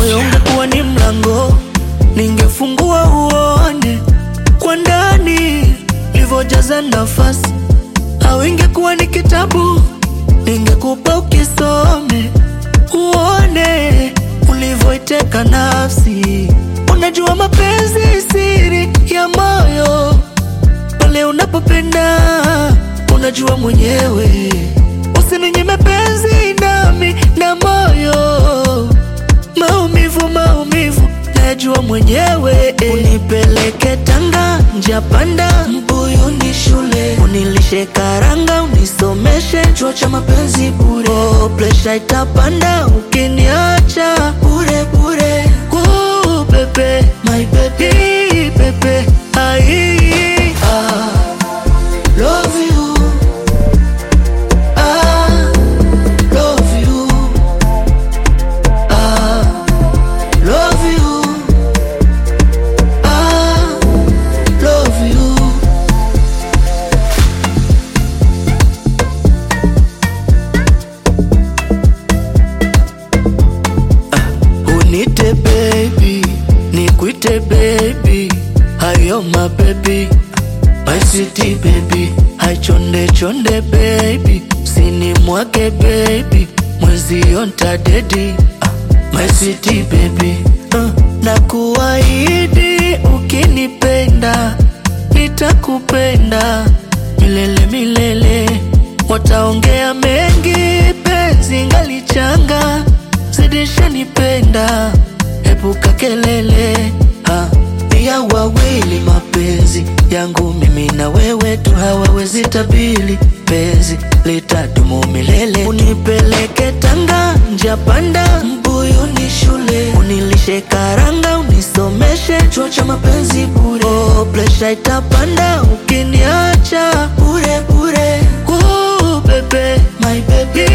moyo ungekuwa ni mlango, ningefungua uone kwa ndani livyojaza nafasi, au ingekuwa ni kitabu, ningekupa ukisome uone ulivyoiteka nafsi. Unajua mapenzi siri ya moyo, pale unapopenda unajua mwenyewe. Usininyime penzi nami na moyo, maumivu maumivu najua mwenyewe. Unipeleke Tanga, njia panda, mbuyu ni shule, unilishe karanga, unisomeshe chuo cha mapenzi bure. Oh, presha itapanda ukiniacha bure bure. Ooh, bebe, my baby, bebe, ai, ah, love you, ah, love you, ah, love you, ah, love you. Unite baby, nikuite baby, hayo my baby, my sweetie baby, hai chonde chonde baby, sini mwake baby, mwezi yonta dedi, ah, my sweetie baby, uh, na kuahidi ukinipenda, nitakupenda milele milele, wataongea mengi, penzi ngalichanga zidisha nipenda, epuka kelele ha. ya wawili mapenzi yangu mimi na wewe tu hawawezi tabili, penzi litadumu milele. Unipeleke Tanga, njia panda, mbuyu ni shule, unilishe karanga, unisomeshe chuo cha mapenzi bure. Oh, presha itapanda ukiniacha bure bure. Ooh, bebe, my baby